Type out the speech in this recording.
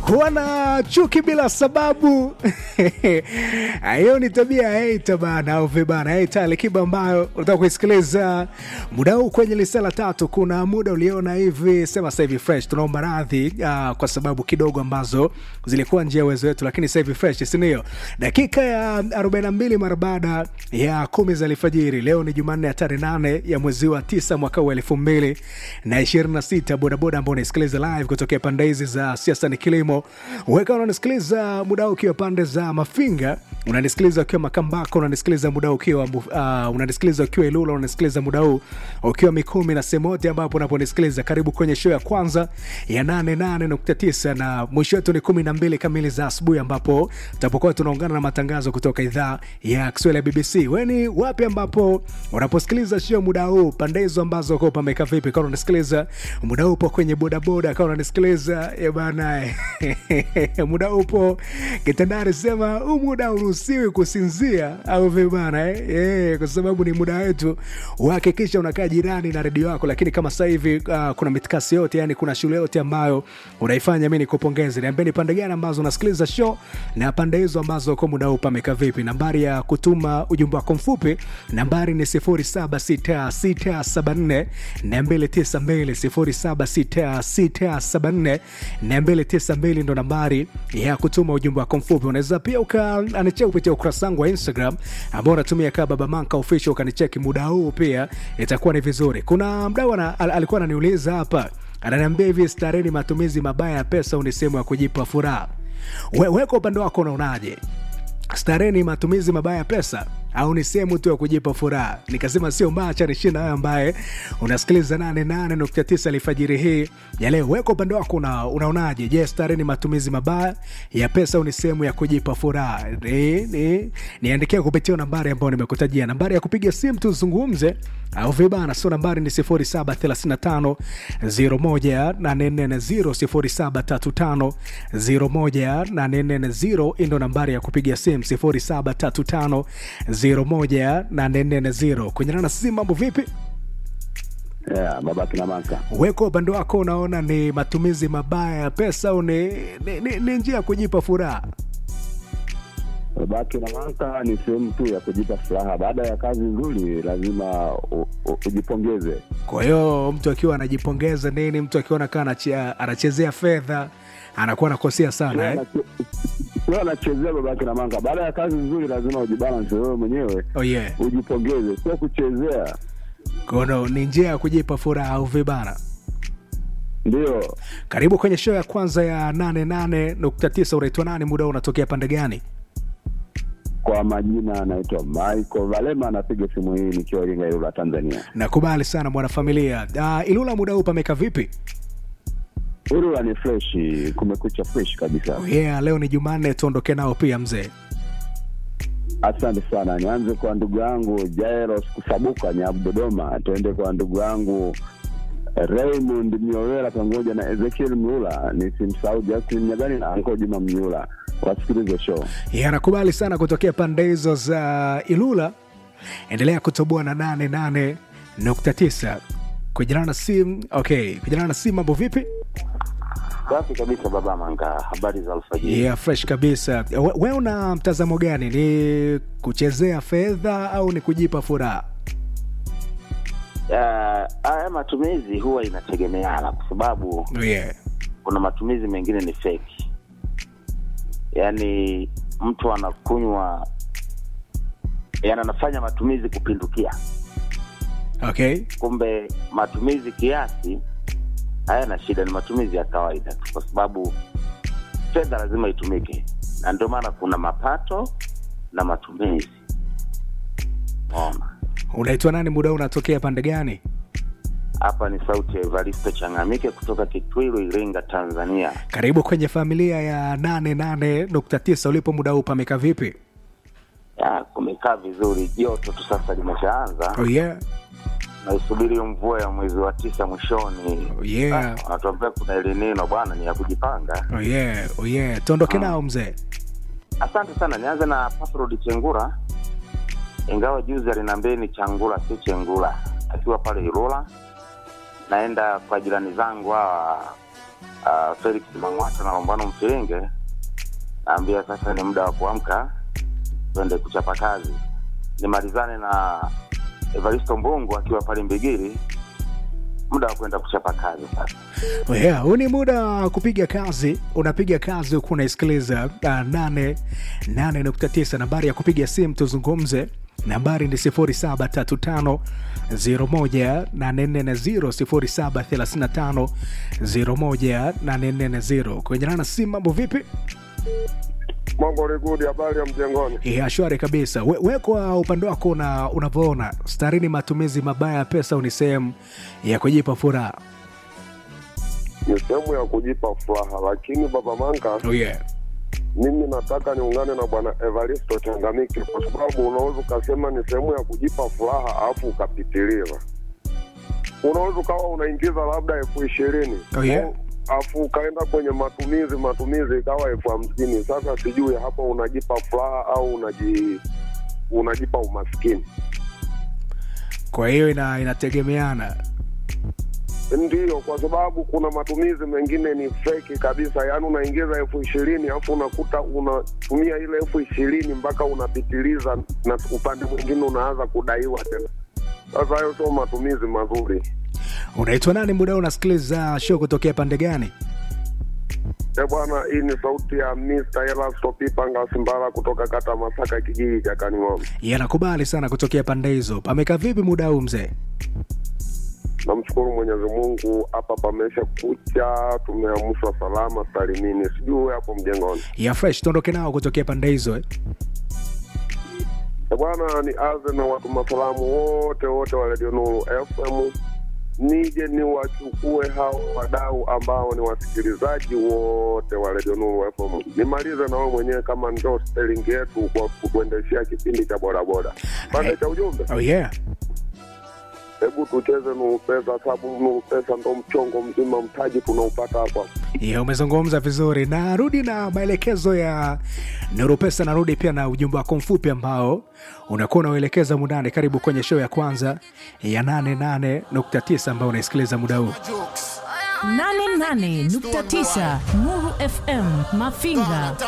huwa na chuki bila sababu hiyo ni tabia ya hater bana au vibana hater alikiba ambayo unataka kuisikiliza muda huu kwenye lisala tatu kuna muda uliona hivi sema sasa hivi fresh tunaomba radhi uh, kwa sababu kidogo ambazo zilikuwa nje ya uwezo wetu lakini sasa hivi fresh sindio dakika ya 42 mara baada ya kumi za alfajiri leo ni jumanne ya tarehe nane ya mwezi wa tisa mwaka wa elfu mbili na ishirini na sita bodaboda ambao unaisikiliza live kutokea pande hizi za siasa ni kilimo weka unanisikiliza muda huu ukiwa pande za mafinga unanisikiliza ukiwa makambako unanisikiliza muda huu ukiwa uh, unanisikiliza ukiwa ilula unanisikiliza muda huu ukiwa mikumi na sehemu yote ambapo unaponisikiliza karibu kwenye show ya kwanza ya 88.9 na mwisho wetu ni 12 kamili za asubuhi ambapo tutapokuwa tunaungana na matangazo kutoka idhaa ya kiswahili ya bbc weni wapi ambapo unaposikiliza show muda huu pande hizo ambazo ko pameka vipi kama unasikiliza muda upo kwenye bodaboda kama unanisikiliza bana muda upo kitandani sema huu muda uruhusiwi kusinzia au vibana eh? eh, kwa sababu ni muda wetu uhakikisha unakaa jirani na redio yako lakini kama sasa hivi uh, kuna mitikasi yote yani kuna shule yote ambayo unaifanya mi nikupongeze niambie ni pande gani ambazo unasikiliza show na pande hizo ambazo kwa muda huu pameka vipi nambari ya kutuma ujumbe wako mfupi nambari ni 076674 292 076674 ndo nambari ya kutuma ujumbe wako mfupi unaweza pia ukanicheki kupitia ukurasa wangu wa instagram ambao unatumia kaa baba manka official ukanicheki muda huu pia itakuwa ni vizuri kuna mdau al, alikuwa ananiuliza hapa ananiambia hivi stareni matumizi mabaya ya pesa ni sehemu ya kujipa furaha We, weka upande wako unaonaje starehe ni matumizi mabaya ya pesa au ni sehemu tu ya kujipa furaha nikasema sio mbaya cha nishina wewe ambaye unasikiliza 88.9 alfajiri hii ya leo weka upande wako una, unaonaje je starehe ni matumizi mabaya ya pesa au ni sehemu ya kujipa furaha ni, ni, niandikia kupitia nambari ambayo nimekutajia nambari ya kupiga simu tuzungumze au vibana sio nambari ni 0735 01840 0735 ndo nambari ya kupiga simu 0735 01840 kunyana na sisi mambo vipi yeah, baba kina maka weko upande wako unaona ni matumizi mabaya ya pesa au ni, ni, ni, ni njia ya kujipa furaha baba kina maka ni sehemu tu ya kujipa furaha baada ya kazi nzuri lazima u, u, ujipongeze kwa hiyo mtu akiwa anajipongeza nini mtu akiwa nakaa anachezea fedha anakuwa anakosea sana eh? sio anachezea baba kina manga baada ya kazi nzuri lazima ujibalance wewe mwenyewe oh, yeah. ujipongeze sio kuchezea kono ni njia ya kujipa furaha au vibana ndio karibu kwenye show ya kwanza ya 88.9 unaitwa nani muda unatokea pande gani kwa majina anaitwa michael valema anapiga simu hii nikiwa iringa ilula tanzania nakubali sana mwanafamilia uh, ilula muda huu pameka vipi ilula ni fresh kumekucha fresh kabisa oh, yeah leo ni jumanne tuondoke nao pia mzee asante sana nianze kwa ndugu yangu jairos kusabuka nyabu dodoma tuende kwa ndugu yangu raymond miowela pamoja na ezekiel mlula nisimsahau justin nyagani na anko juma mnyula wasikilize show yeah, nakubali sana kutokea pande hizo za ilula endelea kutoboa na 88.9 kujana na simu okay kujana na simu mambo vipi safi kabisa baba manga habari za alfajiri yeah, fresh kabisa we, we una mtazamo gani ni kuchezea fedha au ni kujipa furaha haya matumizi huwa inategemeana kwa sababu yeah. kuna matumizi mengine ni feki yaani mtu anakunywa yani anafanya matumizi kupindukia okay kumbe matumizi kiasi hayana shida ni matumizi ya kawaida tu kwa sababu fedha lazima itumike na ndio maana kuna mapato na matumizi ona unaitwa nani muda unatokea pande gani hapa ni sauti ya evaristo changamike kutoka kitwilu iringa tanzania karibu kwenye familia ya 88.9 ulipo muda huu pameka vipi ya kumekaa vizuri joto tu sasa limeshaanza oh, yeah. naisubiri mvua ya mwezi wa tisa mwishoni Oh, yeah. Ah, wanatuambia kuna elinino bwana ni ya kujipanga Oh, yeah. Oh, yeah. tuondoke nao mzee asante sana nianze na pasrod chengura ingawa juzi aliniambia ni changula si chengula akiwa pale ilula naenda kwa jirani zangu hawa uh, Felix Mang'wata na Lombano Mfiringe, naambia sasa ni muda wa kuamka, twende kuchapa kazi. Nimalizane na Evaristo Mbungu akiwa pale Mbigiri, muda wa kwenda kuchapa kazi sasa. Yeah, huu ni muda wa kupiga kazi. Unapiga kazi huku unaisikiliza uh, nane nane nukta tisa. Nambari ya kupiga simu tuzungumze, nambari ni sifuri saba tatu tano zero moja nane nne na zero sifuri saba thelathini na tano zero moja nane nne na zero. Kwenye nana simu, mambo vipi? Mambo rigudi, habari ya mjengoni? Yeah, shwari kabisa. We, we kwa upande wako una, unavyoona starini, matumizi mabaya ya pesa ni sehemu ya kujipa furaha. Ni sehemu ya kujipa furaha, lakini baba Manga, Oh yeah. mimi nataka niungane na bwana Evaristo Changamike, kwa sababu unaweza ukasema ni sehemu ya kujipa furaha alafu ukapitiliza. Unaweza ukawa unaingiza labda elfu ishirini Oh, yeah. alafu ukaenda kwenye matumizi matumizi ikawa elfu hamsini Sasa sijui hapo unajipa furaha au unaji unajipa umaskini. Kwa hiyo ina, inategemeana. Ndiyo, kwa sababu kuna matumizi mengine ni feki kabisa, yaani unaingiza elfu ishirini alafu unakuta unatumia ile elfu ishirini mpaka unapitiliza, na upande mwingine unaanza kudaiwa tena. Sasa hayo sio matumizi mazuri. Unaitwa nani muda huu unasikiliza show kutokea pande gani? E bwana, hii ni sauti ya Mr. Elasto Pipanga Simbala kutoka kata Masaka, kijiji cha Kaning'ombe. Yanakubali sana kutokea pande hizo. Pameka vipi muda huu mzee? Namshukuru Mwenyezi Mungu, hapa pamesha kucha, tumeamshwa salama salimini. Sijui wewe hapo mjengoni. Ya fresh tuondoke nao kutokea pande hizo eh? E bwana, ni aze na watu masalamu wote wote wa Radio Nuru FM, nije niwachukue hao wadau ambao ni wasikilizaji wote wa Radio Nuru FM. Nimalize na wewe mwenyewe kama ndio sterling yetu kwa kutuendeshea kipindi cha bodaboda. Pande cha ujumbe, Oh yeah. hebu tucheze Nuru Pesa, sababu Nuru Pesa ndo mchongo mzima, mtaji tunaupata hapa. Yeah, umezungumza vizuri. Narudi na maelekezo ya Nuru Pesa, narudi pia na ujumbe wako mfupi ambao unakuwa unauelekeza mundani. Karibu kwenye show ya kwanza ya 88.9 ambao unaisikiliza muda huu. 88.9 Nuru FM Mafinga